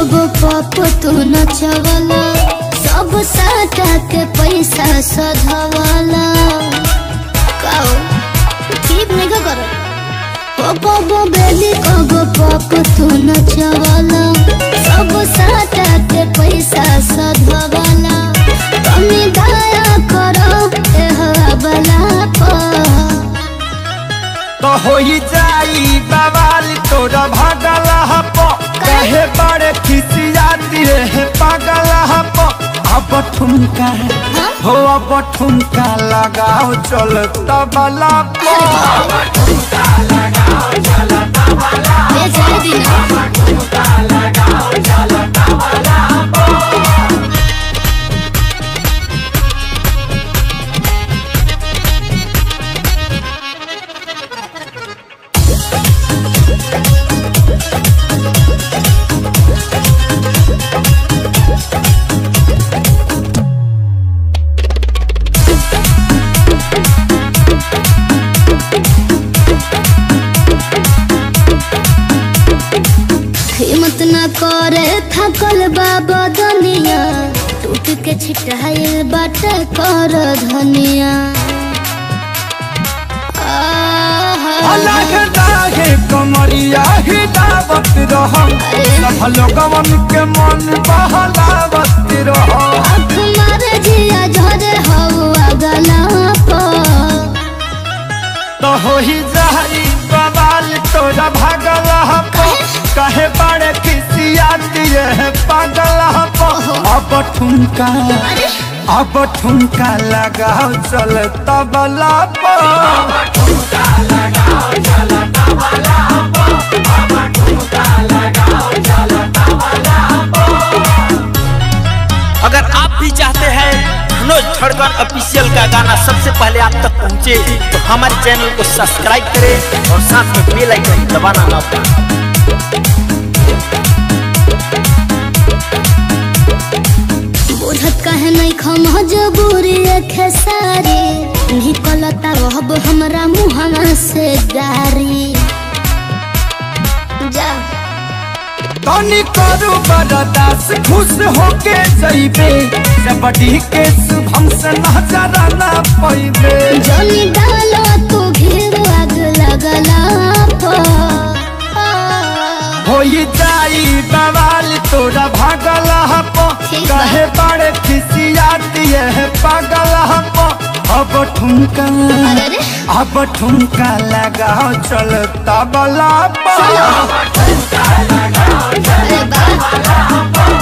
कगो पप तू नचवला सब साटा के पैसा सधवला काओ ठीक नहीं का करो कगो बेली कगो पप तू नचवला सब साटा के पैसा सधवला कमी दया करो ए हवाला पर तो होई जाई बवाल तोरा भागल हप कहे बड़े खिसियाती रे पागल हप अब ठुमका हो अब ठुमका लगाओ चल तबला पो ये जाए दिन हिम्मत न करे थकल बाबा दुनिया टूट के छिटाइल बाटे कर धनिया आहा। अलग दागे कमरिया हिदावत रह सब लोगवन के मन बहलावत रह आँख मारे जिया झरे हवा गला पर तो होई जाई बवाल तोरा भागल हप कहे बड़े खिसिया दिए है पागल हप अब ठुमका अब ठुमका लगाओ चल तबला पर अगर आप भी चाहते हैं मनोज खड़गर ऑफिशियल का गाना सबसे पहले आप तक पहुंचे तो हमारे चैनल को सब्सक्राइब करें और साथ में बेल आइकन दबाना ना भूलें बुझत कहे नहीं खम जबूरी खेसारी निकलता रहब हमरा मुहना से गारी जा तनी करू बरदास खुश होके जइबे जबड़ी के शुभम से नजर ना पैबे जनी डालो तू घेर आग लगला पर होई जाई बवाल तोरा भागल हप ठीक बा। कहे बड़े खिसिया दिए है पागल हप अब ठुमका अरे रे। अब ठुमका लगाओ चल तबला पर अरे बा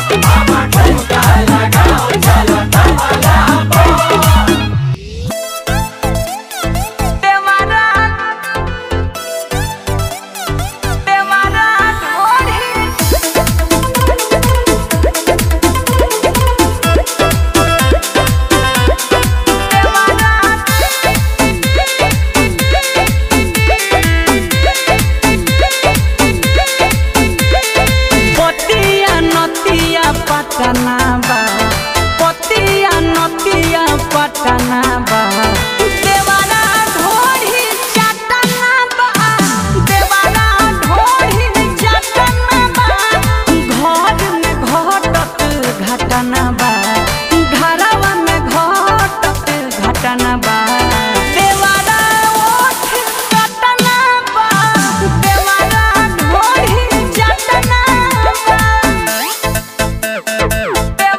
पतिया नतिया पटना बा पतिया नतिया पटना बा देवारा ढोढ़ी चटना बा देवारा ढोढ़ी चटना बा घर में घटत घटना बा घरवा में घटत घटना बा देवारा ओठ चटना बा देवारा ढोढ़ी चटना बा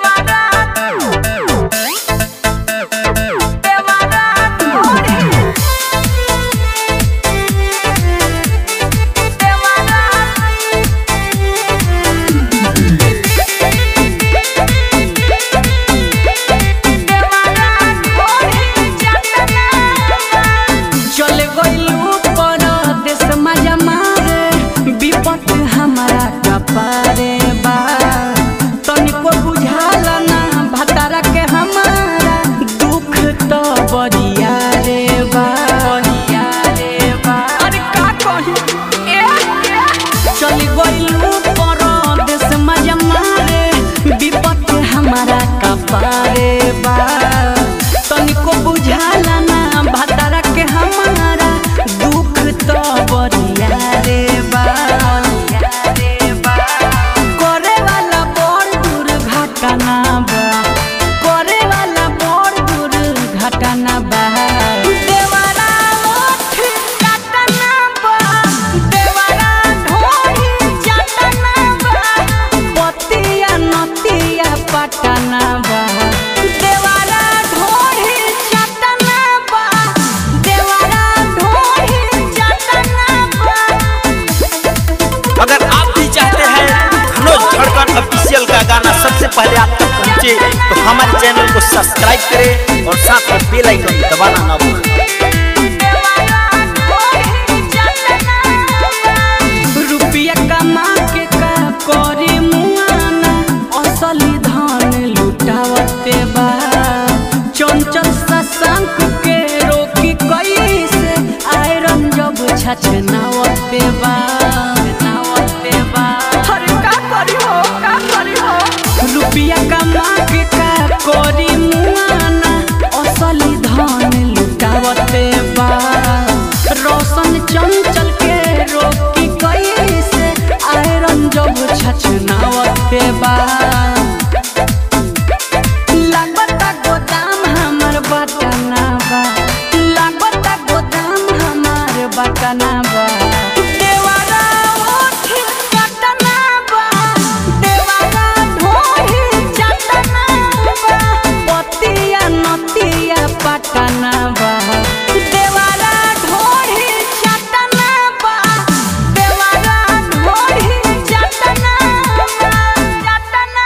पहले आप तक पहुंचे तो हमारे चैनल को सब्सक्राइब करें और साथ में बेल आइकन दबाना ना भूलें रुपया कमा के का करी मुआना असली धन लुटावते बा चंचल सशंक के रोकी कैसे आयरन जब छछनावते बा नावते बा अरे का करी हो का करी हो रुपया कमा के का करी मुआना असली धन लुटावते बा रोशन चंचल के रोकी कैसे आयरन जब छछनावते बा लागता गोदाम हमर बटना बा लागता गोदाम हमर बटना बा देवारा ओठ कटना बा देवारा ढोही चटना बा पतिया नतिया पटना बा देवारा ढोही चटना बा देवारा ढोही चटना बा चटना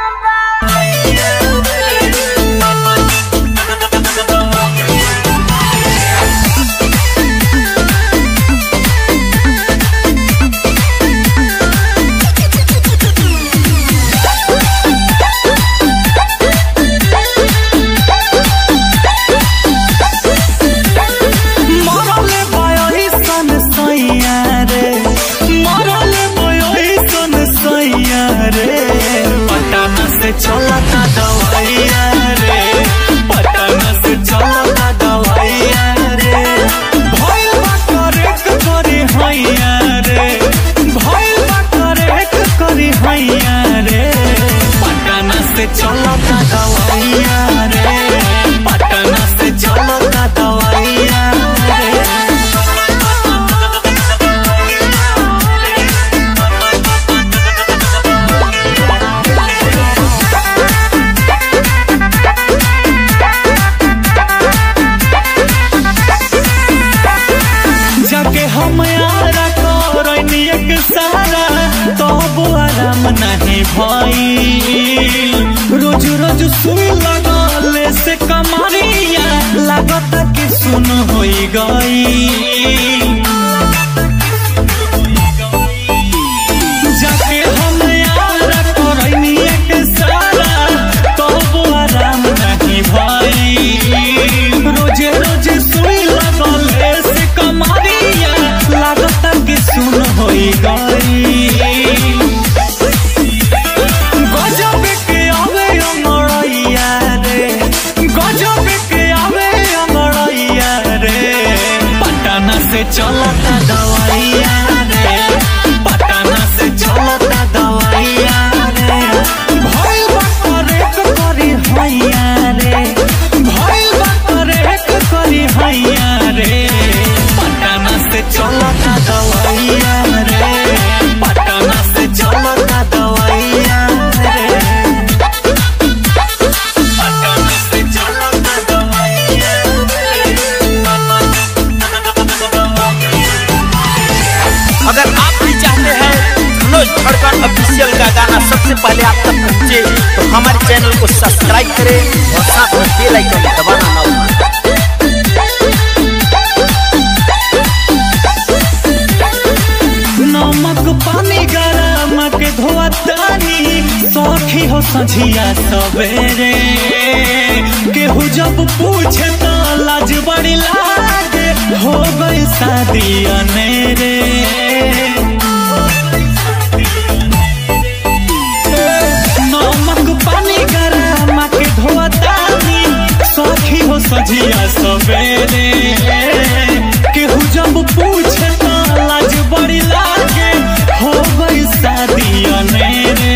मरले बयोही सन सैया रे मरले बयोही सन सैया रे पटना से चलता दवाइया रे पटना से चलता दवाइया रे भइल बा करेक करी हैया रे भइल बा करेक करी हैया रे पटना से चलता दवाइया रे पटना से चलता दवाइया रे जाके हम यारा करनी एक सारा तब आराम नहीं भई रोज रोज सुई लगले से कमरिया लागत कि सुन होई गई जाके हम यारा करनी एक सारा तब आराम नहीं भई रोजे रोजे सुई लगले से कमरिया लागत कि सुन होई गई गजब के आवे अमरैया रे गजब के आवे अमरैया रे पटना से चलता दवाइया रे पटना से चलता दवाइया रे भइल बा करेक करी हैया रे भइल बा करेक करी हैया रे पटना से चलता दवाइया रे पटना से चलता दवाइया रे पटना से चलता दवाइया अगर आप भी चाहते हैं मनोज धड़कन ऑफिशियल का गाना सबसे पहले आप तक पहुंचे तो हमारे चैनल को सब्सक्राइब करें और साथ में बेल आइकन दबाना ना भूलें नमक पानी गरम के धोतानी सखी हो सझिया सवेरे केहू जब पूछे तो लाज बड़ी लागे हो गई शादी अनेरे नमक पानी गरम के धोतानी सखी हो सझिया सवेरे केहू जब पूछे तो लाज बड़ी लागे हो गई शादी अनेरे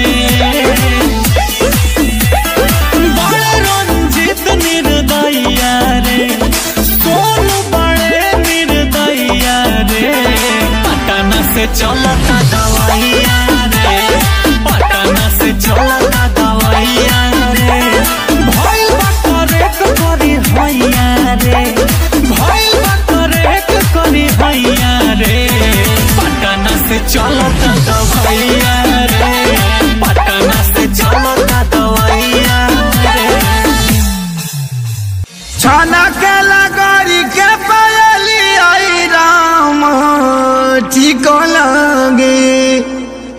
बड़े रंजित निर्दया रे सोनू बड़े निर्दया रे पटना से चलता दवाइया रे पटना से चलता दवाइया रे भइल बा करेक करी हैया रे भइल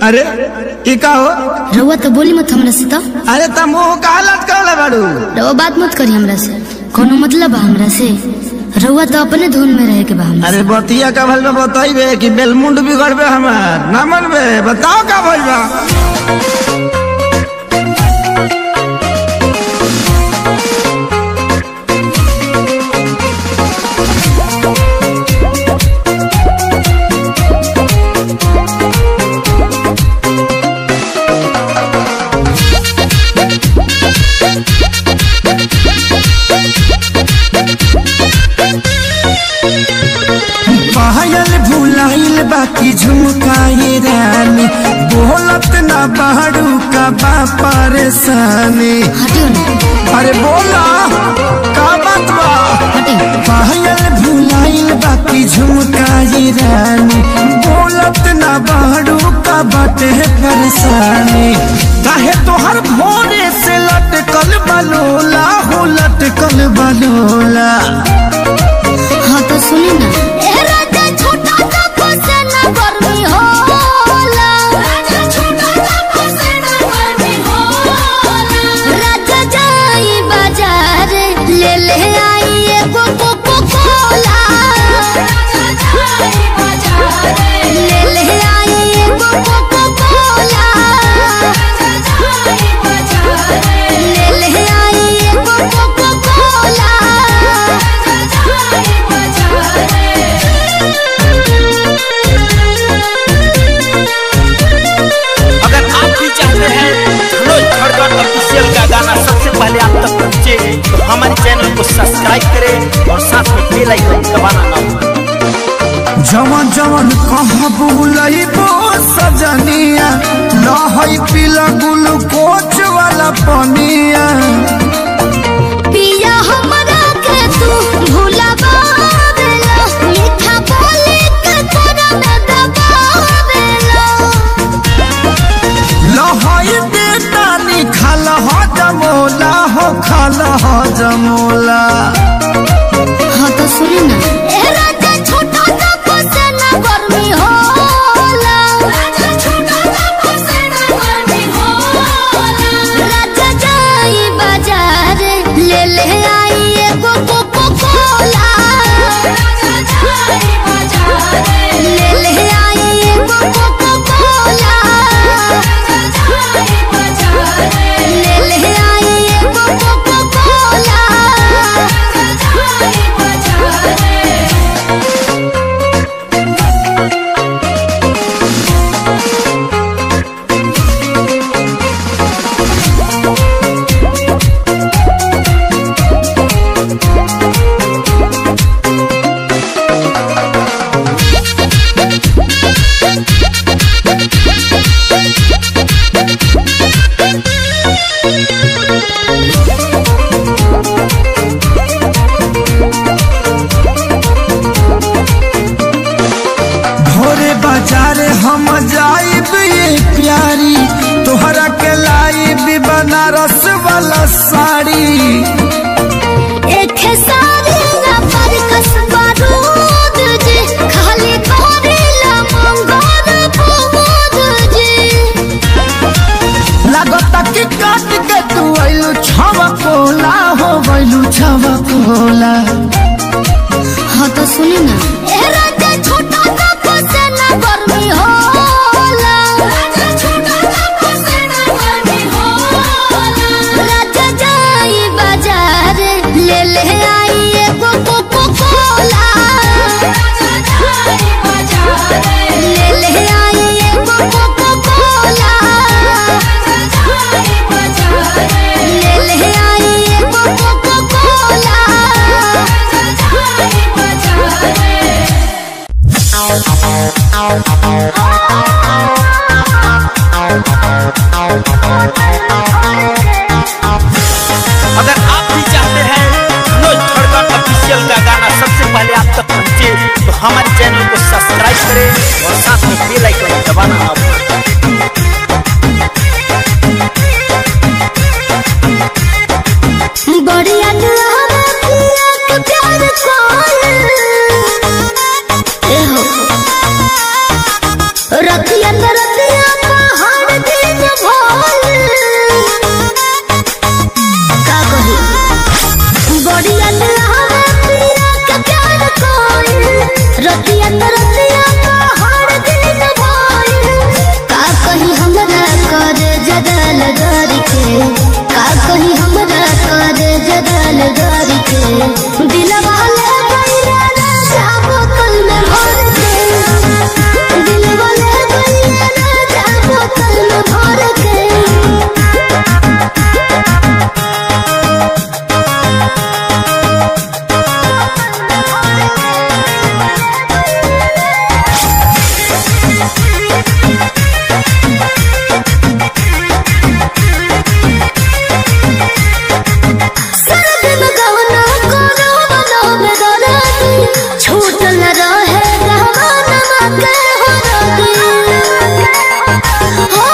अरे ई का हो रउआ तो बोली मत हमरा से तो अरे त मुंह का लटकल बाड़ू रउआ बात मत करी हमरा से कोनो मतलब बा हमरा से रउआ तो अपने धुन में रहे के बा हमरा अरे बतिया का भल में बताइबे कि बेलमुंड बिगड़बे हमार ना मनबे बताओ का भइल बा पायल भुलाइल बाकी झुमकाए रानी बोलत ना बाड़ू का बा परेशानी हटियो ना अरे बोला का बात बा हटियो पायल भुलाइल बाकी झुमकाए रानी बोलत ना बाड़ू का बाटे परेशानी काहे तोहर भोरे से लटकल बलोला हो लटकल बलोला हाँ तो सुनी ना ए राजा छोटा सा फसेना गर्मी होला राजा छोटा सा फसेना गर्मी होला राजा जाई बाजार ले ले आई एगो कोको कोला राजा जाई बाजार ले ले आई एगो कोको कोला राजा जाई बाजार ले ले आई एगो कोको कोला अगर आप भी चाहते हैं धनोज खड़गड़ ऑफिशियल का गाना सबसे पहले आप तक पहुंचे तो हमारे चैनल को सब्सक्राइब करें और साथ में बेल आइकन दबाना ना भूलें जवन जवन कहाँ बुलइबो सजनिया लहई पीला ग्लूकोच वाला पनिया पिया हमरा के तू भुलावेला मीठा बोली के तोरा में दबावेला लहई बेटा निखाल हो जमोला हो खाल हो जमोला हाँ तो सुनी ना ए राजा छोटा सा फसेना गर्मी होला राजा छोटा सा फसेना गर्मी होला राजा जाई बाजार ले ले आई एगो कोको कोला राजा जाई बाजार ले ले आई एगो कोको कोला राजा जाई बाजार ले ले आई एगो कोको कोला राजा जाई बाजार भोरे बाजार हम जाइब ये प्यारी तोहरा के लाइब बनारस वाला साड़ी एक सारी ना पर कसबा रूद जी खाली करेला मंगल प्रमोद जी लागता कि काट के तू आइलू छवा कोला हो गइलू छवा कोला हाँ तो सुनी ना ए राजा छोटा सा फसेना गर्मी होला राजा छोटा सा फसेना गर्मी होला राजा जाई बाजार ले ले आई एगो कोको कोला राजा जाई बाजार ले ले आई एगो कोको कोला राजा जाई बाजार ले ले आई एगो जगल डर के का कही हमरा करे जगल डर के दिलवा ले गइला राजा बोतल में भर के दिलवा ले गइला राजा बोतल में भर के सर्द में गहना करो बनो में दराती छूट न रहे गहना के हो राती हो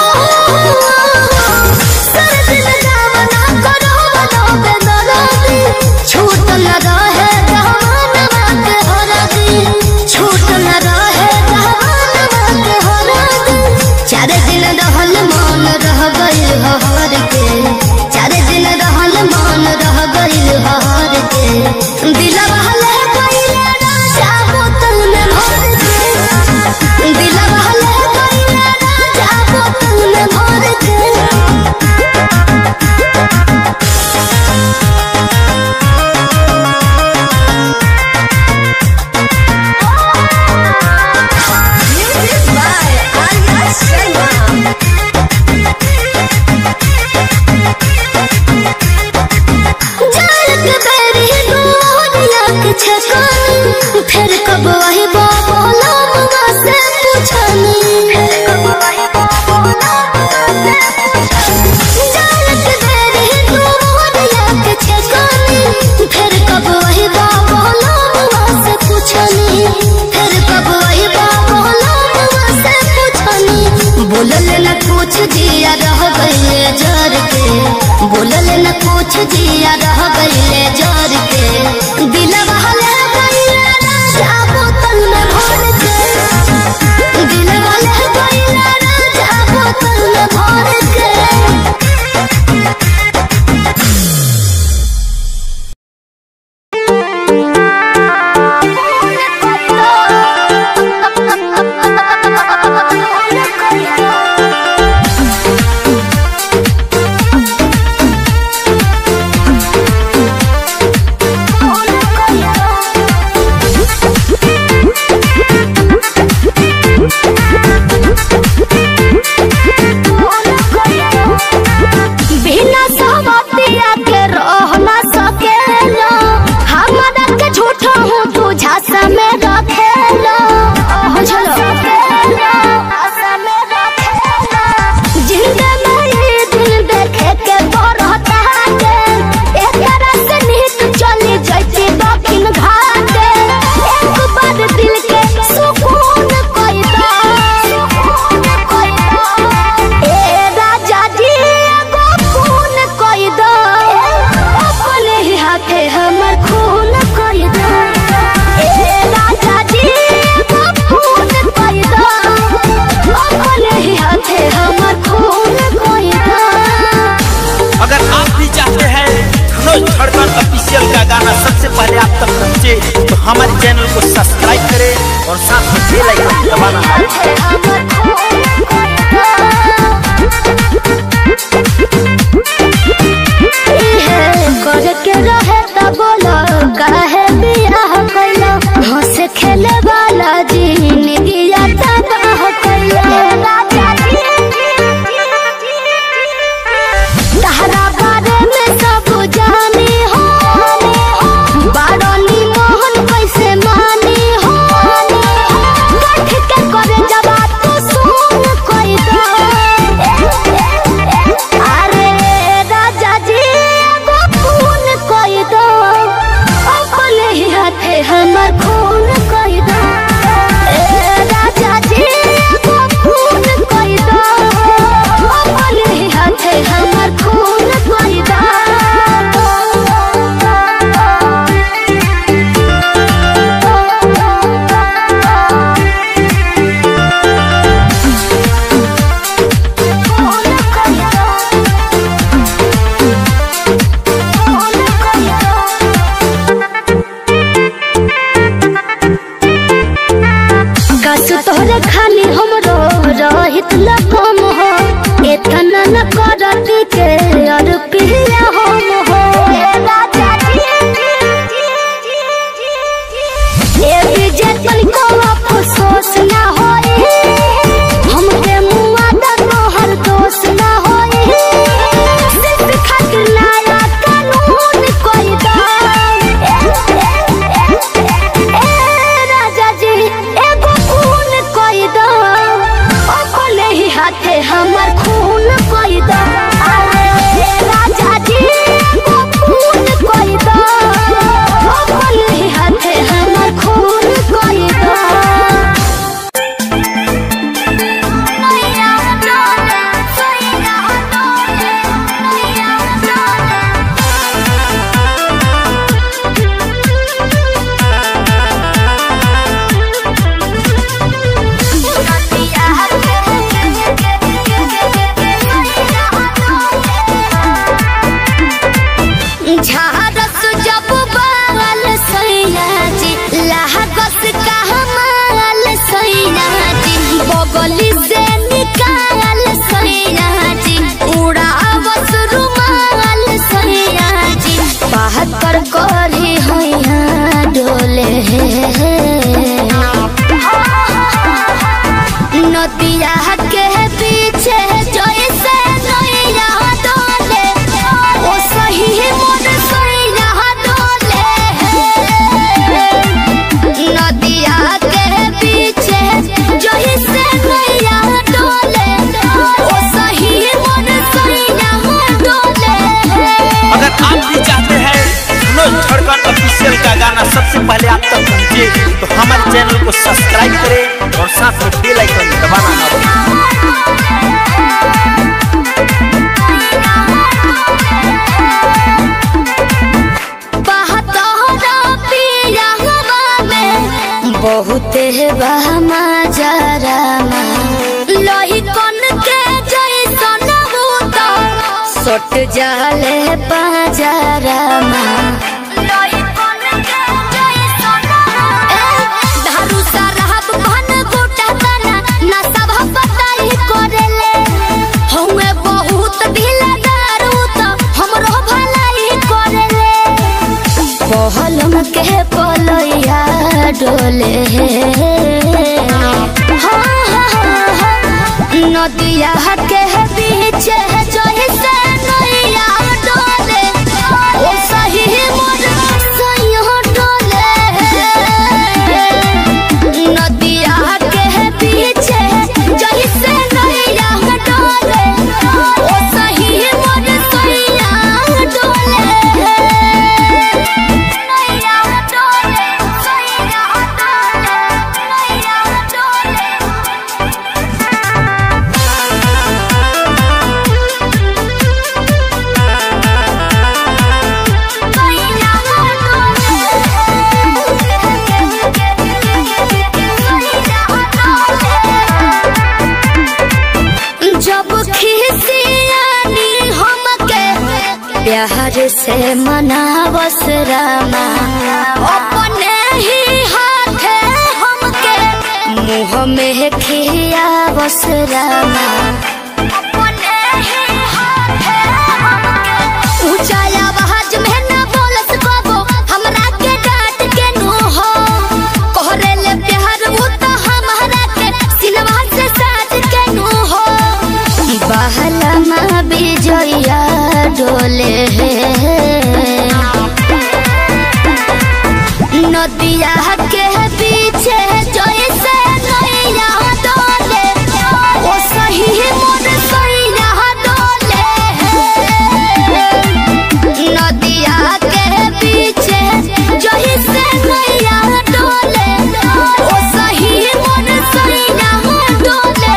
सर्द में गहना करो बनो में दराती छूट न रहे गहना के हो राती छूट न रहे गहना के हो राती चार दिन रहल मन रह गइल हर के चार दिन रहल मन रह गइल हर के दिलवा ले गइल राजा बोतल में भर के दिलवा ले गइल राजा बोतल में भर के Music by Arya Sharma. जालक बेरी दुनिया के छकानी फिर कब वही बोला मगा से पूछनी फिर कब वही बोला जालक बेरी दुनिया के छकानी फिर कब वही बोला मगा से पूछनी फिर कब वही बोला मगा से पूछनी बोलल न कुछ जिया रह गइले जर के बोलल न कुछ जिया रह गइले जर के दिलवा ले गइले राजा बोतल में भर के दिलवा ले गइले राजा बोतल में भर के बिना सवतिया के रह न सकेला हमरा के झूठा हूँ तू झांसा में रखेला बुझलो जिंदा में ये दिन देखे के बरहता के एक तरह से नीत चली जैती दक्षिण घाटे एक बार दिल के सुकून कोई दा सुकून कोई दा ए राजा जी एगो खून कोई दा अपने ही हाथे हमर खून कोई दा ए राजा जी एगो खून कोई दा अपने ही हाथे हमर खून कोई दा अगर आप भी चाहते हैं मनोज धड़कन ऑफिशियल का गाना सबसे पहले आप तक पहुंचे तो हमारे चैनल को सब्सक्राइब करें और साथ में बेल आइकन दबाना ना खेले वाला जिंदगी तबाह कैला तहरा बारे में सब जानी हो बारनी मोहन कैसे मानी हो गठ के कर जी के और पिया हम हो ए राजा जी ए विजय तनिको अफसोस ना होई हमके मुआ दा तोहर दोष ना होई सिर्फ खातिर नया कानून कोई दा ए राजा जी एगो खून कोई दा अपने ही हाथे हमर खून कोई दा अरे राजा जी एगो खून कोई दा अपने ही हाथे हमर खून कोई दा नैया डोले सैया डोले नैया डोले झारस जब बाल सैया जी लहकस का हमाल सैया जी बगली से निकाल सैया जी उड़ावस रुमाल सैया जी बात पर करी हैया डोले नदिया के पीछे जैसे नैया डोले ओ सही मोर सैया डोले नदिया के पीछे जैसे नैया डोले ओ सही मोर सैया डोले अगर आप भी चाहते हैं मनोज धड़कन ऑफिशियल का गाना सबसे पहले आप तक पहुंचे तो हमारे चैनल को सब्सक्राइब करें और साथ में बेल आइकन दबाना ना भूलें बहुत बहमा जरामा लोही कन के जैसन होता सट जाले पाजरामा लोही कन के जैसन धारू सरहब भन गोटा तना ना सब बताई करेले हउए बहुत ढीला दारू त हमरो भलाई करेले पहलम के पलैया डोले हाँ, हाँ, हाँ, नदिया के पीछे जैसे नैया डोले ओ सही मोर सैया डोले नदिया के पीछे जैसे नैया डोले ओ सही मोर सैया डोले नैया डोले सैया डोले नैया डोले जब खिसियानी हमके प्यार से मनावस रामा अपने ही हाथे हमके मुँह में खियावस रामा अपने ही हाथे हमके ऊंचा आवाज में ना बोलस कबो हमरा के डांट के नो हो कोहरे ले प्यार वो तो हमरा के सिलवा से साज के नो हो बहलमा बिजया डोले नदिया के पीछे जैसे नैया डोले ओ सही मोर सैया डोले नदिया के पीछे जैसे नैया डोले ओ सही मोर सैया डोले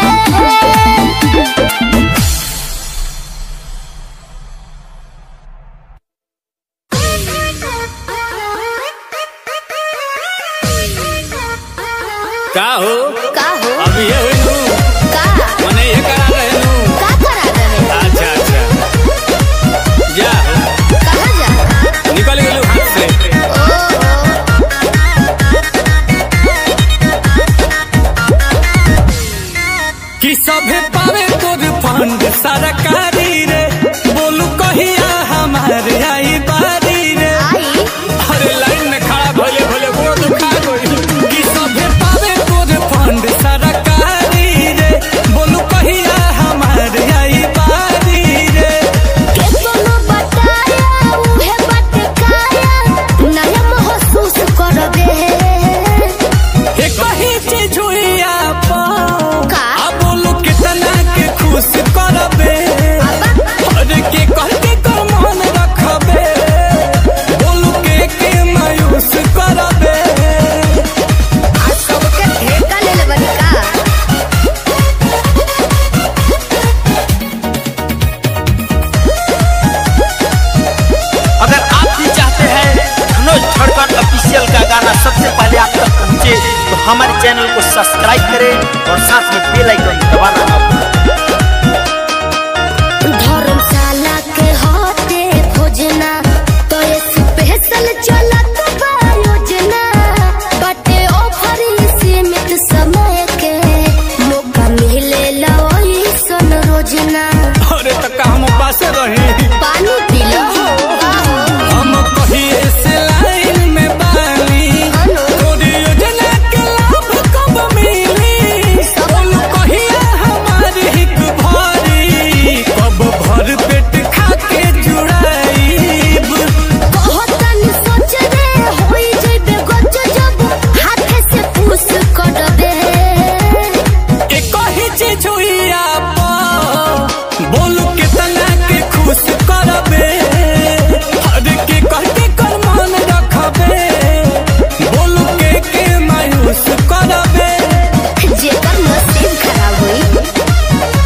का हो का हो अब ये हुई तू का मने ये करा रहे तू का करा रहे अच्छा अच्छा जा हो कहाँ जा निकल गेलू हाथ से कि सभे पावे तोर फंड सरकारी रे हमारे चैनल को सब्सक्राइब करें और साथ में बेल आइकन दबाना ना भूलें धर्मशाला के होते खोजना तो ये स्पेशल चलत बा योजना बटे ऑफर सीमित समय के मौका मिले लई सन रोजना अरे तो का हम पासे रही पानी पी लो हम कहिए से लाइन में बानी तोरी योजना के लाभ कब मिली बोलू कहिए हमारी हिक भरी कब भर पेट खा के जुड़ाईब कहतन सोच रे होई जइबे गज जब हाथे से पूछ करबे एक ही चीज हुई आप बोलू कितना के खुश करबे हर के कह के कर मान रखबे बोलू के के मायूस करबे जेकर नसीब खराब हुई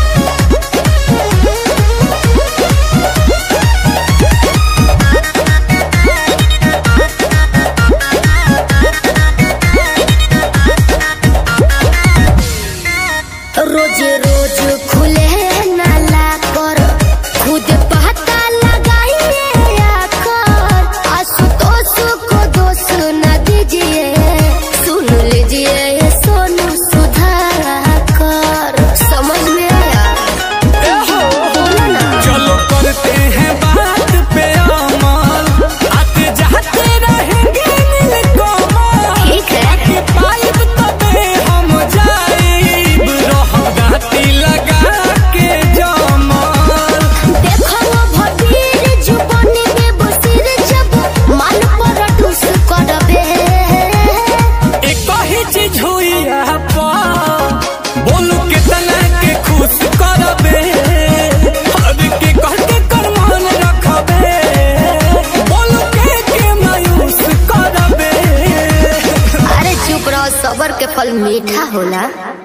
रोज रोज खुले नाला कर खुद पता लगाइए आकर आशुतोष को दोष न दीजिए सुन लीजिए ये सोनू सुधाकर समझ में आया बोलो ना चलो करते हैं बात पे अमल आते जाते रहेंगे नीलकमल ठीक है आके पाइब तबे हम जाइब रह गाती लगा के जमल देखो वो भटीर जुबानी में बसिर जब मन पर ठुस करबे एक ही चीज हुई आपा बोलू कितना के खुश करबे हर के कह के कर मान रखबे बोलू के के मायूस करबे अरे चुप रहो सबर के फल मीठा होला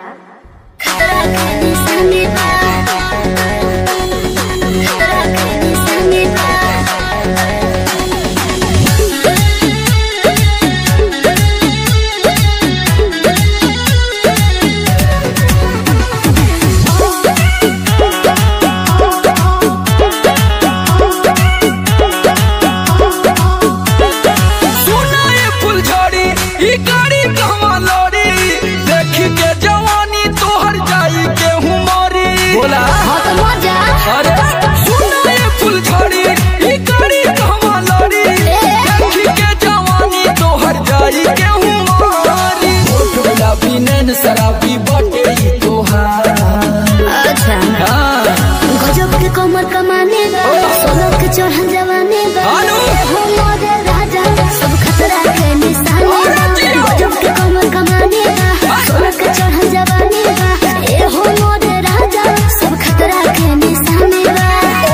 सुना ये फुलझड़ी ई गाड़ी कहवा लड़ी देखी के जवानी तोहर जाई के हुमरी बोला हाँ तो मजा अरे सुना ये फुलझड़ी ई गाड़ी कहवा लड़ी देखी के जवानी तोहर जाई के हुमरी ओठ गुलाबी नैन शराबी बटे ई तोहार अच्छा हाँ गजब के कमर कमाने बा सोलह के चढ़ल जवाने बा आलू। हो मोरे राजा सब खतरा के निशाने बा अरे जियो। गजब के कमर कमाने बा सोलह के चढ़ल जवाने बा ए हो मोरे राजा सब खतरा के निशाने बा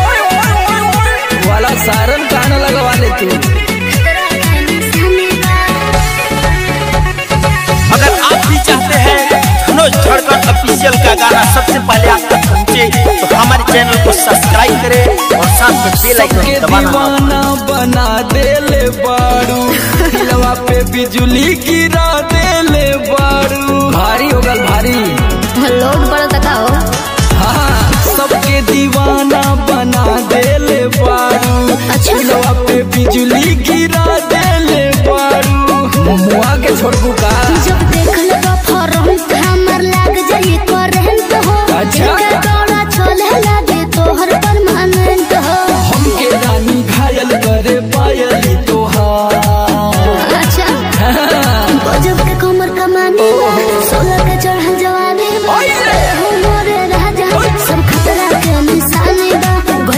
वाला सारन कान लगवा ले तू खतरा के निशाने बा अगर आप भी चाहते हैं धनोज झड़कन ऑफिशियल का गाना सबसे पहले आप तक पहुंचे तो हमारे चैनल को सब्सक्राइब करें और साथ में बेल आइकन के दबाना ना भूलें। दीवाना बना देले बाड़ू दिलवा पे बिजली गिरा देले बाड़ू भारी हो गल भारी लोड बड़ा तकाओ हाँ सबके दीवाना बना देले बाड़ू अच्छा। दिलवा पे बिजली गिरा देले बाड़ू मुआ के छोड़बू का जब देख लेबा फरहन हमर लाग जाई करंट हो अच्छा। इनका दौड़ा चले लागे तोहर परमानेंट हो हमके रानी घायल करे पायली तोहार अच्छा गजब के कमर कमाने बा सोलह के चढ़ल जवानी बा ओए। हो मोरे राजा सब खतरा के निशाने बा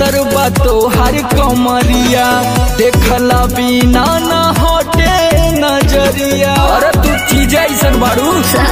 पातर बा तोहर कमरिया देखला बिना न हटे नजरिया अरे तू चीज ऐसन बाड़ू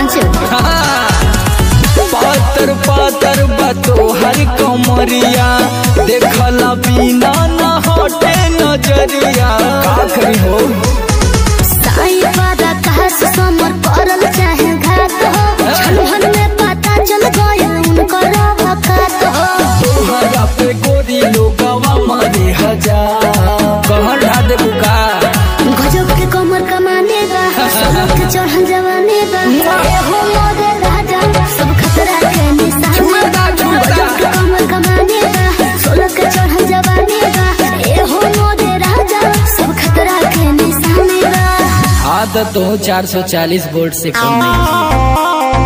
पातर पातर बा तोहर कमरिया देखला बिना न हटे नजरिया का करी हो साई बारा कहस समर परल चाहे घात हो छलहन में पता चल गया उनकर वकात हो तोहरा पे गोरी लोगवा मारे हजार कहर ढा दे बुका गजब के कमर कमाने बा सोलह के चढ़ल जवाने बा ए हो मोरे राजा सब खतरा के निशाने बा गजब के कमर कमाने बा सोलह के चढ़ल जवाने बा ए हो मोरे राजा सब खतरा के निशाने बा आदत तो 440 वोल्ट से कम नहीं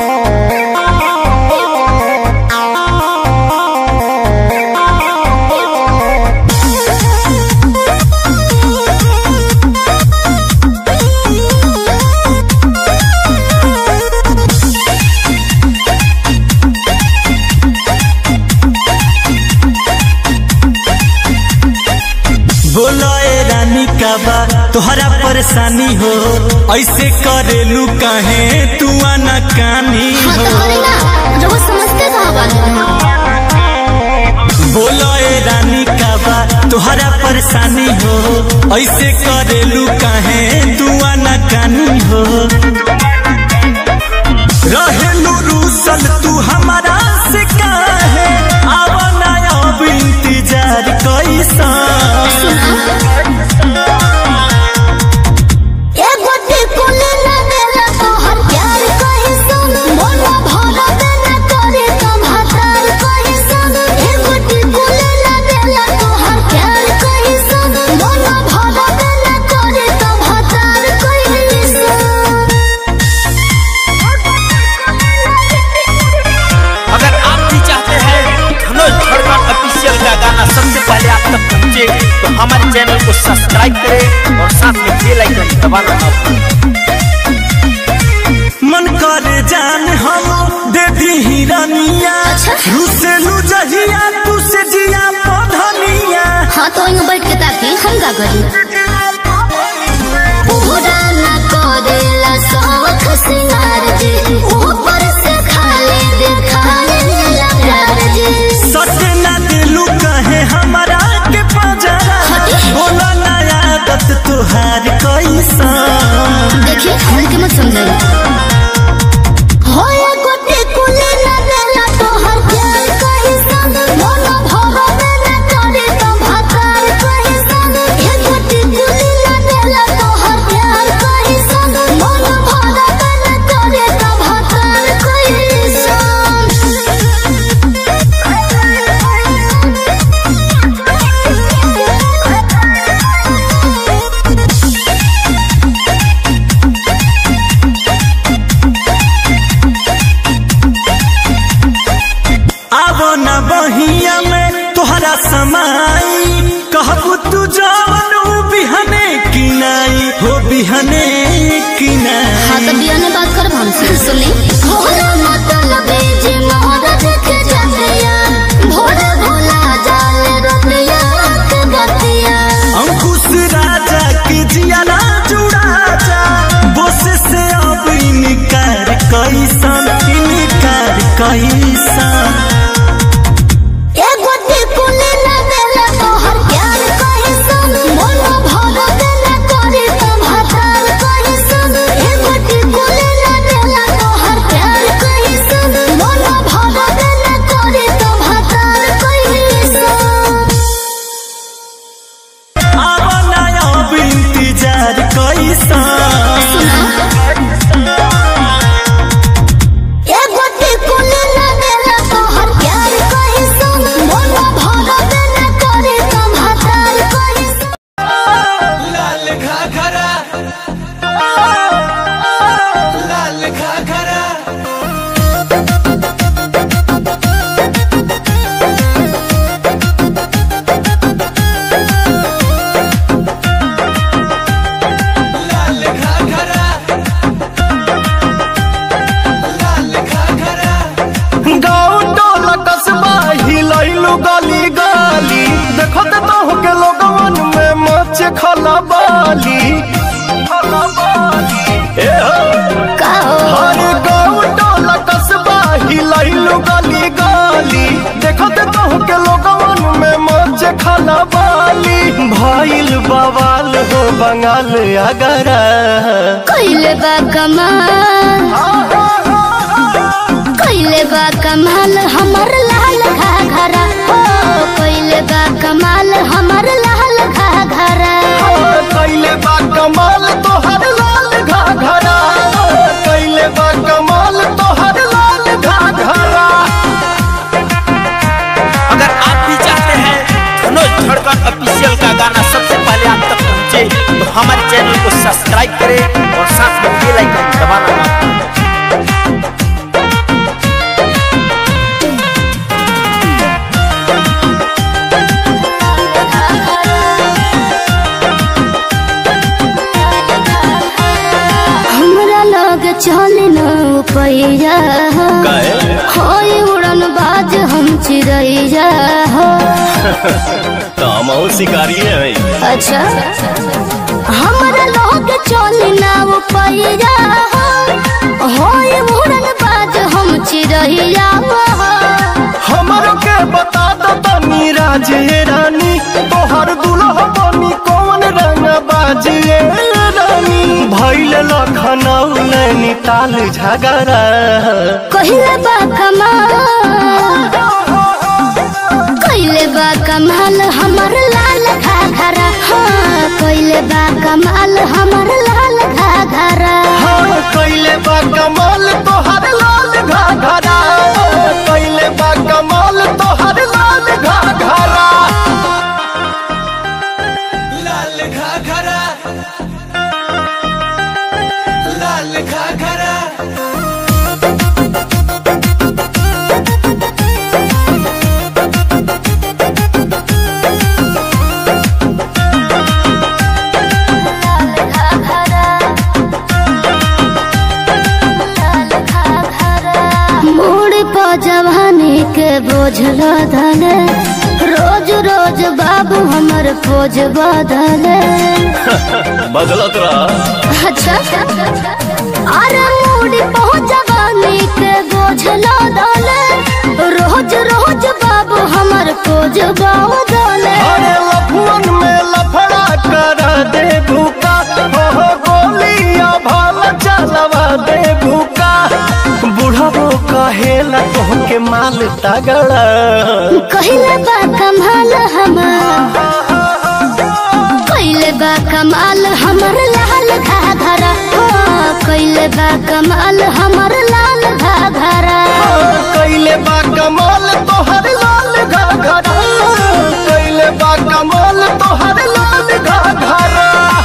बोलो ए रानी का बा तोहरा परेशानी हो ऐसे करेलू काहे तू आना कानी हाँ हो तो हरी ना जो वो समझते कहाँ बात बोलो ए रानी का बा तोहरा परेशानी हो ऐसे करेलू काहे तू आना कानी हो रहेलू रूसल तू हमारा से काहे आवना अब इंतजार कैसा ए गोटी कुले ना देला तोहर प्यार कहि सुन मोला भरा देना करे तुम हतार कहि सुन ए गोटी कुले ना देला तोहर प्यार कहि सुन मोला भरा देना करे तुम हतार कहि सुन अगर आप भी चाहते हैं धनुष धड़कन ऑफिशियल का गाना सबसे पहले आप तक पहुंचे तो हमारे चैनल को सब्सक्राइब करें और साथ में बेल आइकन दबाना ना भूलें मन करे जान हम दे दी हिरनिया रुसेलू जहिया तू से जिया पधनिया हाँ तो यूं बैठ के ताकि हम का करी पूरा ना करेला शौक सिंगार जी ऊपर से खाली दिखाने ला प्यार जी सटे ना दिलू कहे हमारा के पजरा बोला ना आदत तुहार कैसा देखिए हल्के मत समझाइए होया गोटे कुले ना देला तोहर प्यार कहि संग मोला भरा देना करे तो भकार कहि संग हे गोटे कुले ना देला तोहर प्यार कहि संग मोला भरा देना करे तो भकार कहि आवो ना बहिया में तोहरा समाई कहबू तू जवन ऊ बिहने किनाई हो बिहने किनाई हाँ तो बिया ने बात कर हमसे सुनी भोला मतलब जे मोहरा देखे जातिया भोरे भोला जाले रतिया के गतिया अंकुश राजा के जियाला जुड़ा जा बोस से अब इनकार कैसन इनकार कैसन ए गोटी कुले ना देला तोहर प्यार कहि सुन मोला भरा देना करे तुम हतार कहि सुन ए गोटी कुले ना देला तोहर प्यार देखो ते तो के लोगवन में मच खलबाली ए हो का हो हर गाँव टोला कस्बा हिलैलु गली गली देखो ते तो के लोगवन में मच खलबाली भइल बवाल हो बंगाल अगरा कइले बा कमाल कइले बा कमाल हमर लाल घाघरा हो कइले बा कमाल हमर लाल घाघरा कैले बा कमाल तोहर लाल घाघरा कैले बा कमाल तोहर लाल घाघरा अगर आप भी चाहते हैं धनोज धड़कन ऑफिशियल का गाना सबसे पहले आप तक पहुंचे तो हमारे चैनल को सब्सक्राइब करें और साथ में बेल आइकन दबाना ना भूलें। हमरा लग चल न पैया होई उड़न बाज हम चिड़ैया हो शिकारी है अच्छा हमरा लग चल न पैया हो होई उड़न बाज हम चिड़ैया हो हमरो के बता दो तनी राजे रानी तोहर दुल्हा बनी कौन रंग बाजिए रानी भैल लखनऊ नैनीताल झगड़ा कहिले बा कमाल कहिले बा कमाल हमर लाल घाघरा हाँ कहिले बा कमाल हमर लाल घाघरा हाँ कैले बा कमाल तोहर लाल घाघरा कैले बा कमाल तोहर लाल घाघरा लाल घाघरा लाल घाघरा मोड़ प जवानी के बोझ लदले रोज रोज बाबू हमर पोज बदले बदलत रहा अच्छा अरे मूडी पहुंच जवानी के बोझ लदले रोज रोज बाबू हमर पोज बदले अरे लफुअन में लफड़ा कर दे भूका हो हो गोलियां भाल चलवा दे भूका बुढ़ाबो कहेला तोहके माल तगड़ा कहिले बा कमाल हमार कहिले बा कमाल हमर लाल घाघरा हो कहिले बा कमाल हमर लाल घाघरा कैले बा कमाल तोहर लाल घाघरा कैले बा कमाल तोहर लाल घाघरा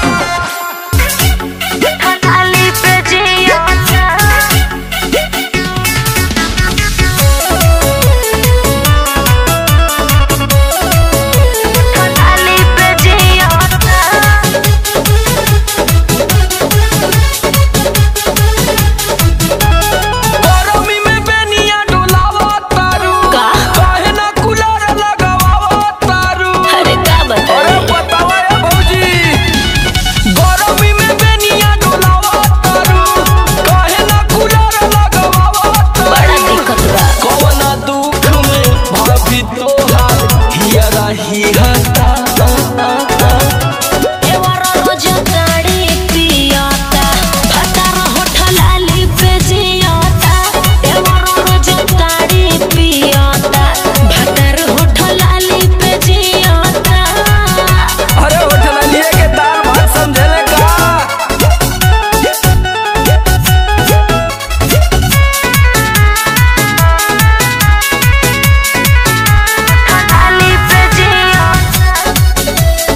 गरमी में बेनिया डोलावा तारू काहे ना कूलर लगावा तारू अरे का बता अरे बतावा ए भौजी गरमी में बेनिया डोलावा तारू काहे ना कूलर लगावा तारू दिक्कत बा कवना दुख में भाभी तोहार हिया रही हता एवर रोज गाड़ी पियाता फतर होठलाली पे जियाता एवर रोज गाड़ी पियाता फतर होठलाली पे जियाता अरे होटल लिए के दाल भात समझले का होठलाली पे जियाता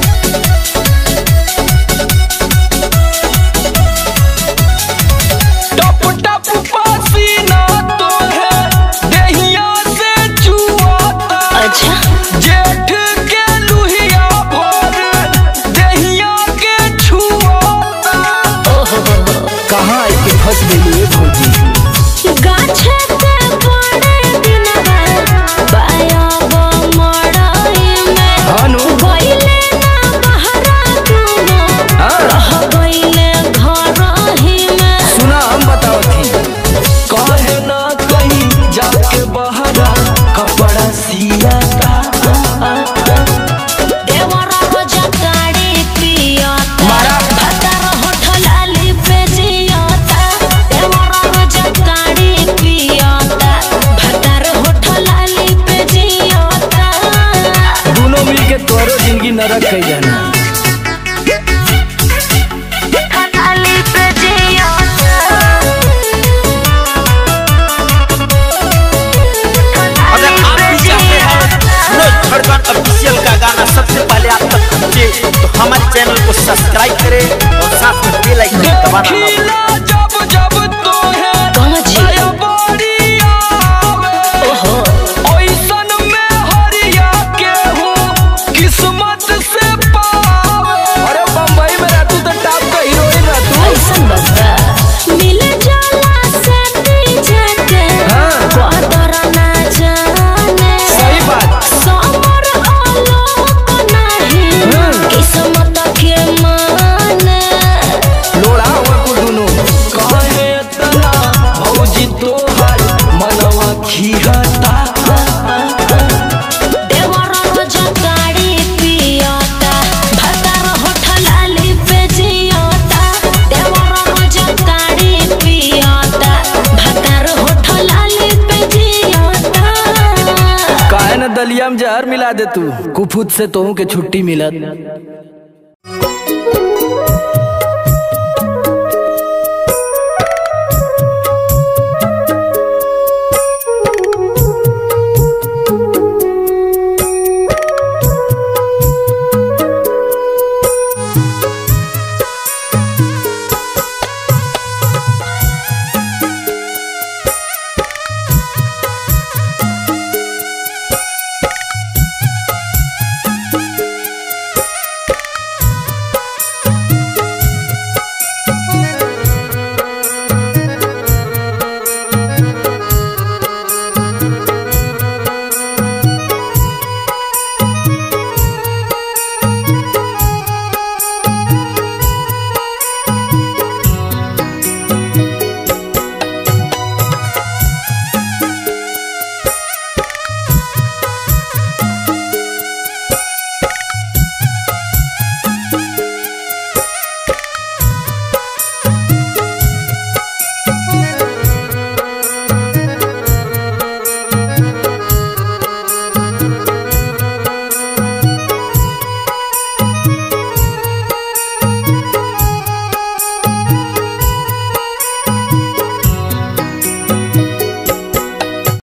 टप टप पसीना तो है दहिया से चुआता अच्छा जेठ के लुहिया भर दहिया के छुआता कहाँ आके फंस गई ये भौजी गाछे पे बड़े दिन बाद पाया गो मड़ई में हानु जिंदगी नरक कह जाना खाली पे जिया अगर आप भी चाहते हैं मनोज धड़कन ऑफिशियल का गाना सबसे पहले आप तक पहुंचे तो हमारे चैनल को सब्सक्राइब करें और साथ में बेल आइकन दबाना ना भूलें। खिला जब जब तो है कहाँ जी? आया बारी आवे ओइसन में हरिया के हूँ किस्मत से पावे अरे बम्बई में रहतू तो टॉप का हीरोइन रहतू ऐसन बता मिल जाला से पीछे के हाँ। कदर ना जाने सही बात समर आलोक नहीं हाँ। किस्मत के माने लोड़ा हुआ कुल दुनू कहे तना भौजी तोहार मनवा खीहता देवर रोज गाड़ी पियता भतार होठलाली पे जियता देवर रोज गाड़ी पियता भतार होठलाली पे जियता काहे न दलिया में जहर मिला दे तू कुफुत से तोहू के छुट्टी मिलत